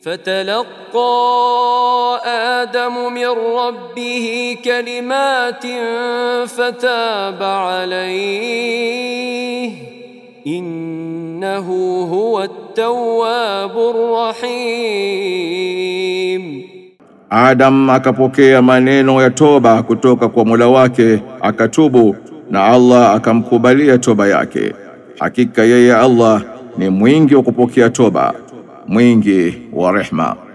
فتلقى آدم من ربه كلمات فتاب عليه إنه هو التواب الرحيم Adam akapokea maneno ya toba kutoka kwa Mola wake akatubu na Allah akamkubalia toba yake. Hakika yeye Allah ni mwingi wa kupokea toba, mwingi wa rehma.